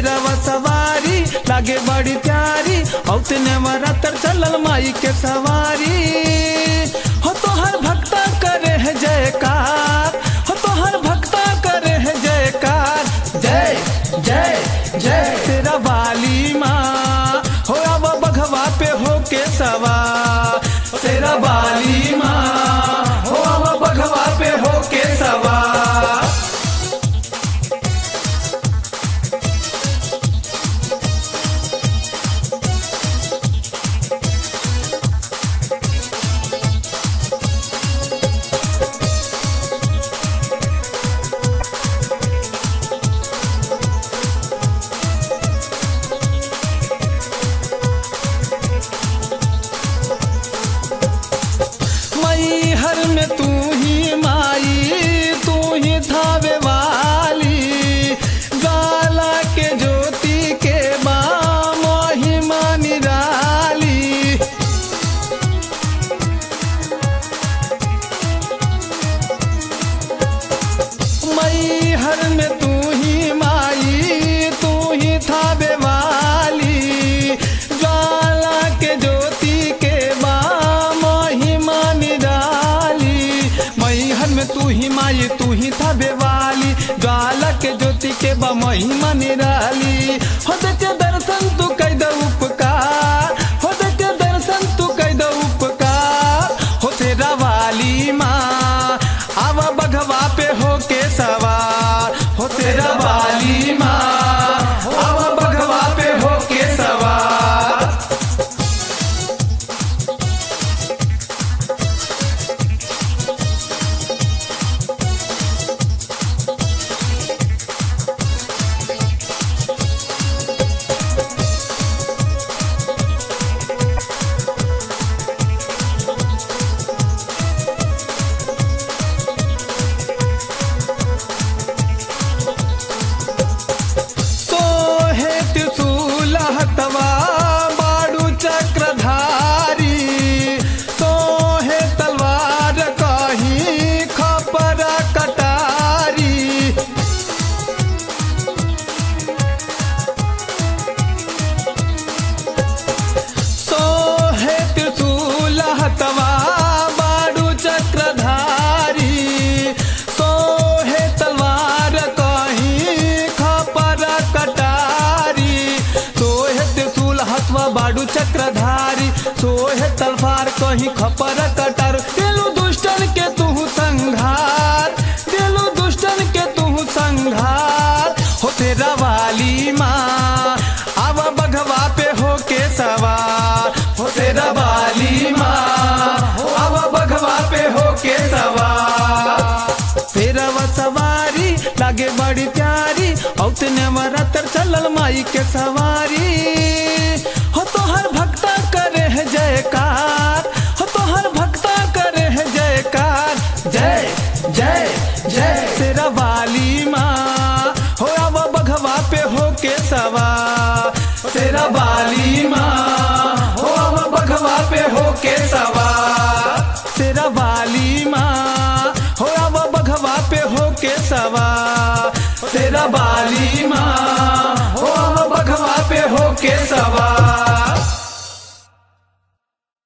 शेरवा सवारी लागे बड़ी प्यारी औते नवरात्र चलल माई के सवारी हो तो हर भक्ता करे है जयकार हो तो हर भक्ता करे है जयकार जय जय जय तेरा वाली माँ हो अब बघवा पे हो के सवार तेरा वाली माँ हो अब बघवा पे हो के सवार मई हर में तू ही माई तू ही थावे वाली गाला के ज्योति के बाम महिमा निराली मई हर में तू ही माई तू ही थावे वाली ज्वाला के ज्योति के बाम महिमा निराली मई हर में तू ही माई तू ही थावे वाली ज्वाला के ज्योति के बा महिमा निराली हो के दर्शन तू कई दो उपकार हो के दर्शन तू कई दो उपकार हो तेरा वाली माँ आवा बघवा पे हो के सवार हो तेरा वाली माँ आवा बघवा पे हो के सवार तो है त्रिशूल हतवा बाड़ू चक्रधारी तो है तलवार कहीं खपर कटारी तो है त्रिशूल हतवा बाड़ू चक्रधारी तो है तलवार कहीं खपर कटारी तो है त्रिशूल हतवा बाड़ू चक्रधारी तो है तलवार कहीं खपर कटार दिलु दुष्टन के तू संघार दिलु दुष्टन के तू संघार हो तेरा वाली माँ अब बघवा पे हो के सवार हो तेरा वाली माँ अब बघवा पे हो के सवार तेरा व सवारी लागे बड़ी प्यारी औते नवरात्र चलल माई के सवारी हो तो हर भक्ता करे है जयकार हो तो हर भक्ता करे है जयकार जय जय जय तेरा वाली माँ हो अब बघवा पे हो के सवार तेरा वाली माँ हो अब बघवा पे हो के सवार तेरा वाली माँ हो अब बघवा पे हो के सवार तेरा वाली